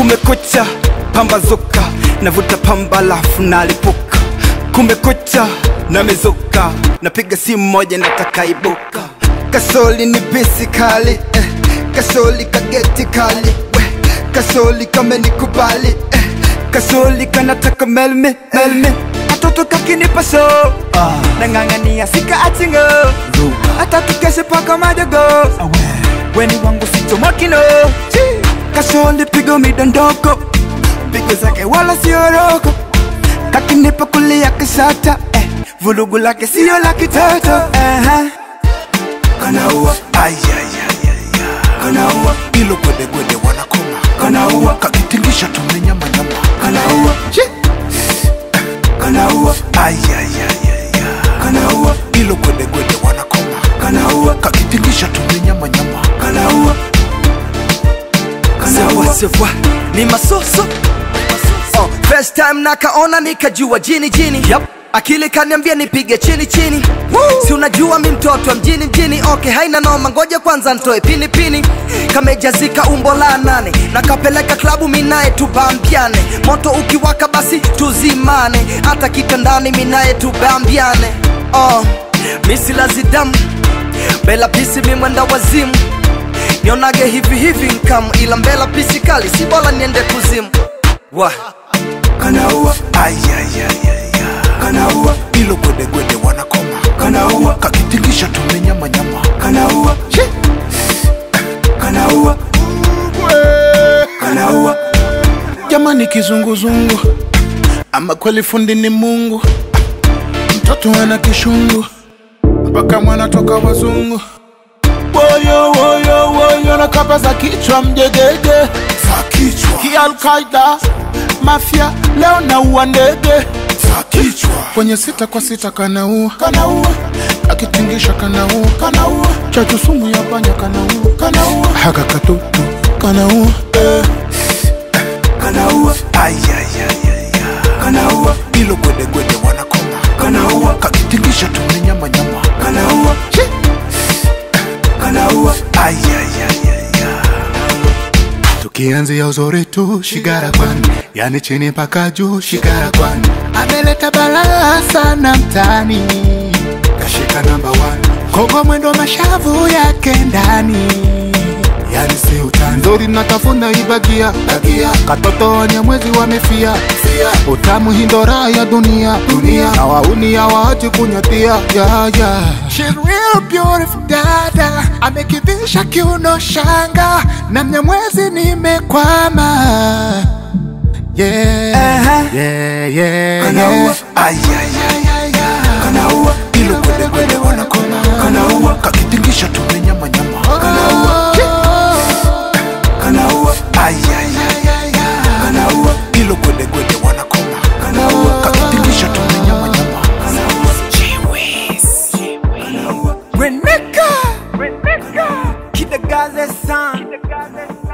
kumekucha pambazuka navuta pamba lafu nalipuka kumekucha namezuka napiga simu moja nataka ibuka kasoli ni bisi kali eh. kasoli kageti kali we. kasoli kamenikubali eh. kasoli kanataka melme melme katoto kakinipa so nang'ang'ania sika achingo hata tukeshe paka majogo weni wangu sichomokino kasoli pigo midondoko pigo zake wala sioroko kakinipa kulia kisata eh. vulugu lake siyo la kitoto uh-huh. kanaua kanaua ilo gwedegwede wanakoma kanaua kakitingisha tumenyamanyama kanaua kanaua kanaua ilo gwedegwede wanakoma kanaua kakitingisha tumenyamanyama kanaua Sewa sewa ni masoso oh, first time nakaona nikajua jini jini yep. akili kaniambia nipige chini chini si unajua mi mtoto wa mjini mjini okay haina noma ngoja kwanza ntoe pini pini kamejazika umbo la nane nakapeleka klabu minaye tubambiane moto ukiwaka basi tuzimane hata kitandani minaye tubambiane oh, misilazidamu bela pisi mimwenda wazimu nionage hivi hivi nkamu ila mbela pisi kali si bora niende kuzimu wa kanaua kanaua ilo gwedegwede wanakoma kanaua kakitingisha tumenyamanyama kanaua kanaua kanaua jamani kizunguzungu ama kweli fundi ni mungu mtoto ana kishungu mpaka mwana toka wazungu woyo woyo woyo na kapa za kichwa mjegege za kichwa kialkaida mafya leo naua ndege za kichwa kwenye sita kwa sita kanaua kanaua akitingisha kanaua kanaua chachu sumu ya panya kanaua kanaua haka katutu kanaua eh. kanaua kanaua ilo gwedegwede wanakoma kanaua kakitingisha tumenyamanyama kanaua kanaua tukianzia uzuri tu shigara kwani yani chini mpaka juu shigara kwani ameleta balaa sana mtani kashika namba kogo mwendo mashavu yake ndani yani si utani nzuri natafuna ibagia bagia katoto wenye mwezi wamefia fia utamu hindora ya dunia dunia na wauni ya waachi kunyatia ya ya She's real beautiful dada amekivisha kiuno shanga na mnyamwezi nimekwama yeah, Uh-huh. yeah, yeah, yeah. kanaua ilo gwedegwede wanakoma kanaua kakitingisha tumenyamanyama kanaua kanaua kanaua ilo gwedegwede wanakoma kanaua kakitingisha tumenyamanyama Reneka Reneka Kidagaze san